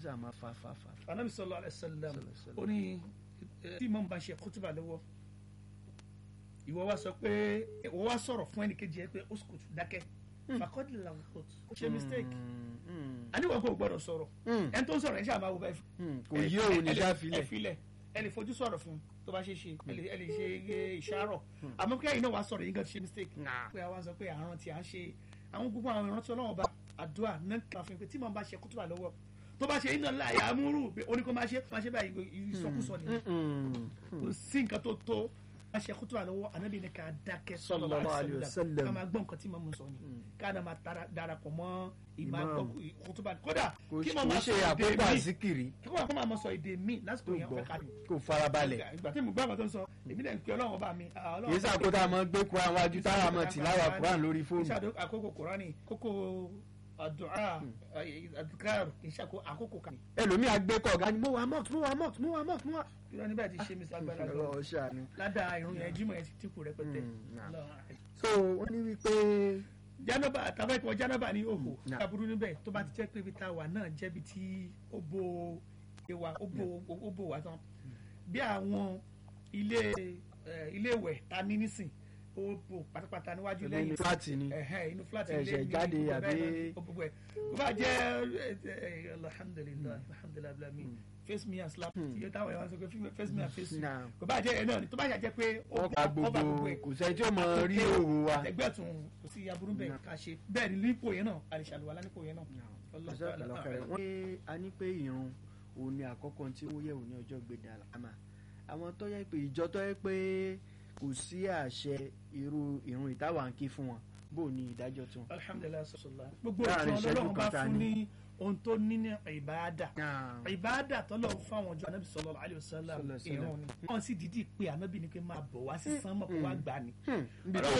sà máa fa fa fa. anabi sallallahu alaihi wasallam Sallallahu alaihi wasallam. ó ní eh, tí imam bá ṣe kútùbà lọ́wọ́ ìwọ wá sọ pé ìwọ wá sọ̀rọ̀ fún ẹnìkejì ẹ pé ó sùkùt dákẹ́ fàkọ́dì làwọn kò ṣe mistake àníwọ̀n kò gbọ́dọ̀ sọ̀rọ̀ ẹni tó ń sọ̀rọ̀ ẹ ṣáà máa wo báyìí kò yé òun ní ẹ lè- sáfilẹ̀. ẹ filẹ̀ ẹ lè fojú sọ̀rọ̀ fún un tó bá ṣe ṣe ẹ lè ẹ lè ṣe eh, ìṣàrọ̀ àmọ́ kí ẹ̀yin náà wá sọ̀rọ̀ yín gan ti ṣe mistake pé àwa sọ pé àrùn tí a ń ṣe àwọn gbogbo àwọn ìrántí ọlọ́wọ́ bá àdúrà náà kà fún mi pé tí màá bá ṣe kútùbà lọ́wọ́ tó bá ṣe iná láàyè amúrú pé oníkó máa ṣe máa ṣe báyìí ìsọkúsọ nìyẹn kò sí nǹkan tó tó máa ṣe kútùbà lọ́wọ́ ànábì ní ká dákẹ́ Sallallahu alaihi wasallam. ká máa gbọ́ nǹkan tí màmú sọ ni ká náà máa tara- darapọ̀ mọ́ ìmọ̀ Imam. àgbọ̀ kútùbà kódà kò kí kò màmá ṣe sọ èdè àkókò míì àzíkìrì kí wọ́n kọ́ máa mọ sọ èdè míì lásìkò tó yẹn gbọ́ ọ̀fẹ́ ká ní kò farabalẹ̀ ìgbà tí mo gbọ́ àwọn tó ń sọ èmi náà ń pe ọlọ́run ọba mi ah, ọlọ́run kì í sàkóso àmọ́ gbé kuran wájú táwa mọ̀ tìláwà kuran lórí fóònù. ìṣàdó àkókò kùránì kókó àdúrà àdúkàrò ìṣàkó àkókò kan. ẹlòmíì àgbékọ̀ ọ̀gá ni mo wà mọ́ọ̀tù mo wà mọ́ọ̀tù mo wà mọ́ọ̀tù mo wà. ìrọ̀ níbẹ̀ ti ṣe mi sagbára lọ ọlọ́run ṣàánú. ládàá irun yẹn jímọ̀ yẹn ti dínkù rẹpẹtẹ. Mm, nah. Lọ- so wọ́n ní wípé jánábà tàbá ìpọ̀ jánábà ní òhò nah. kaburú níbẹ̀ tó bá ti jẹ́ pé ibi tá a wà náà jẹ́bi tí ó bo ewa ó bo ó bo wa tán bí àwọn ilé eh, ilé ìwẹ̀ ta ní nísìn ó bo pátápátá níwájú nínú lẹ́yìn fúláàtì ni ẹ̀hẹ́ inú fúláàtì Ẹ̀ṣẹ̀ ilé ní jáde gbogbo àbí- bẹ́ẹ̀ náà, gbogbo ẹ̀ kó bá jẹ́ ẹ, ẹ, alhamdulilayi alhamdulilayi abdulhami face me and slap iye táwọn ẹ̀ wá sọ pé face me and face you Nah. kó bá jẹ́ ẹ̀ náà ni tó bá ṣàjẹ́ pé ó wọ́n pa cover gbogbo ẹ̀ kò sẹ́ni tí ó mọ rí òwò wa. ẹgbẹ́ tún kò sí aburú bẹ́ẹ̀ ká ṣe bẹ́ẹ̀ ni nípò yẹn náà àlìṣàlùwà nípò yẹn náà. Wallahu ta'ala a'lam. wọ́n ní a ní pé ìrun òun ni àkọ́kọ́ tí ó yẹ̀wò ní ọjọ́ gbèdé àlámà àwọn tó yẹ pé ìjọ tó yẹ pé kò sí àṣẹ irú ìrun ìtawà ń kí fún wọn bó ní ìdájọ́ tí wọn. alhamdulilayi sọsọlá gbogbo Láàrin ìtàn ìṣẹ́jú ọlọ́run bá kan ta fún ni. ní ohun tó ní ní ìbáadà ìbáadà tọ́lọ̀ fáwọn ọjọ́ anábì sallallahu alaihi wasallam Sallallahu alaihi wasallam. ìrun ni wọ́n sì dídì pé anábì ni pé máa bọ̀ wá sí sánmọ̀ kó wá gbà ní. ibi Ọlọ́run